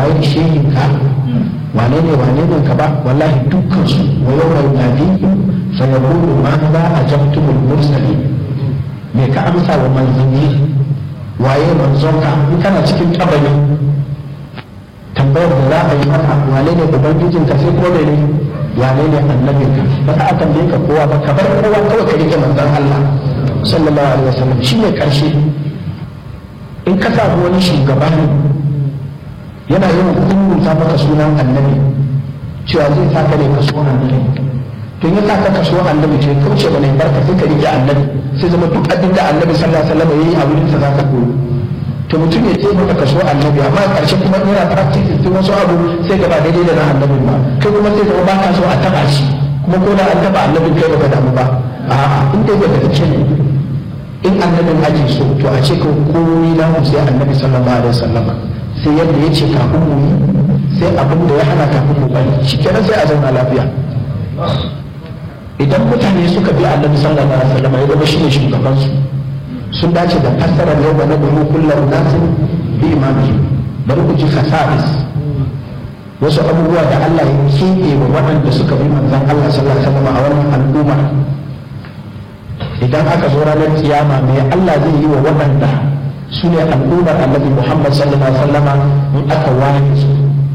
waye shehin ka wane ne wane ne ka ba wallahi dukkan su wa yawma yunadi fa yaqulu ma za ajabtumul mursalin me ka amsa wa manzanni waye manzon ka in kana cikin kabari tambayar da za a yi maka wane ne ubangijin ka sai ko ne wane ne annabin ka ba za a tambaye ka kowa ba ka bar kowa kawai ka rike manzon Allah sallallahu alaihi wasallam shine karshe in ka samu wani shugaba ne yana yawan kunnuta maka sunan annabi cewa zai sa ka ne ka so annabi to ya sa ka kaso annabi ce kauce ba ne barka sai ka rike annabi sai zama duk abin da annabi sallallahu alaihi wasallam yayi a wurin sa za ka koyi to mutum ya ce maka kaso annabi amma karshe kuma yana practice sai wasu abu sai gaba daidai da na annabin ba kai kuma sai zama baka so a taba shi kuma ko da an taba annabin kai baka damu ba a'a in dai baka tace ne in annabin ake so to a ce ko komai na mu sai annabi sallallahu alaihi wasallam sai yadda ya ce kafin mu yi sai abin da ya hana kafin mu bari shikenan sai a zauna lafiya idan mutane suka bi annabi sallallahu alaihi wasallam ya zama shine shugaban su sun dace da fassarar yau na duhu kullum nasin bi imamihi bari ku ji khasa'is wasu abubuwa da Allah ya keɓe wa waɗanda suka bi manzon Allah sallallahu alaihi wasallam a wannan al'umma idan aka zo ranar kiyama me Allah zai yi wa waɗanda su ne al'ummar annabi Muhammad sallallahu alaihi wasallam in aka ware su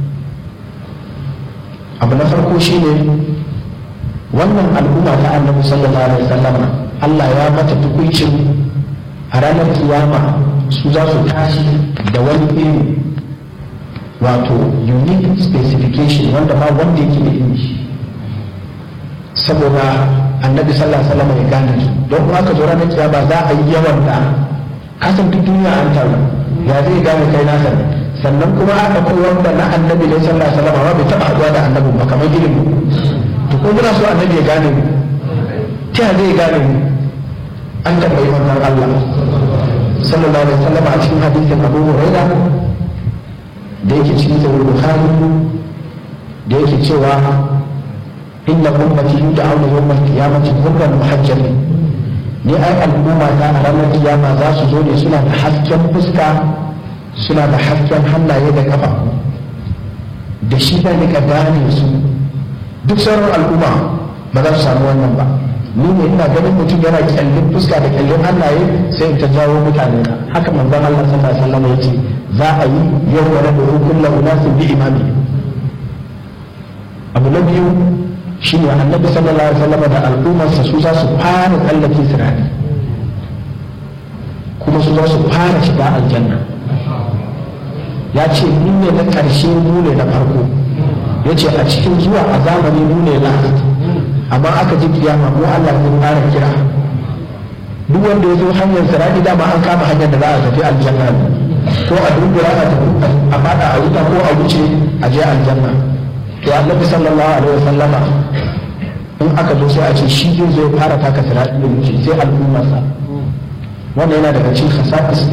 abu na farko shine wannan al'umma ta annabi sallallahu alaihi wasallam Allah ya mata tukuncin a ranar kiyama su za su tashi da wani iri wato unique specification wanda ba wanda yake da iri saboda annabi sallallahu alaihi wasallam ya gane su don kuma aka zo ranar kiyama za a yi yawan da kasan duk duniya an taru ya zai gane kai nasa sannan kuma aka kai wanda na annabi ne sallallahu alaihi wasallam bai taba haɗuwa da annabi ba kamar ilimi to ko muna so annabi ya gane mu ta zai gane mu an tambayi wannan Allah sallallahu alaihi wasallam a cikin hadisin Abu Huraira da yake cikin sahih Bukhari da yake cewa inna ummati yud'auna yawm al-qiyamati ghurran muhajjalin ni ai al'umma ta a ranar kiyama za su zo ne suna da hasken fuska suna da hasken hannaye da kafa da shi da nika gane su duk sauran al'umma ba za su samu wannan ba ni ne ina ganin mutum yana kyallin fuska da kyallin hannaye sai in ta jawo mutane na haka manzon Allah sallallahu alaihi wasallam yace za a yi yau wa rabu kullu unasin bi imami abu na biyu shine annabi sallallahu alaihi wasallam da al'ummarsa su za su fara tsallake sirani kuma su za su fara shiga aljanna ya ce ni ne na ƙarshe mu ne na farko ya ce a cikin zuwa a zamani mu ne last amma aka ji kiyama mu Allah zai fara kira duk wanda ya zo hanyar sirani dama an kama hanyar da za a tafi aljanna ko a dubura a tafi a fada a wuta ko a wuce a je aljanna to annabi sallallahu alaihi wasallama in aka zo sai a ce shi zai zo fara taka sirati da wuce sai al'ummarsa wannan yana daga cikin khasa'is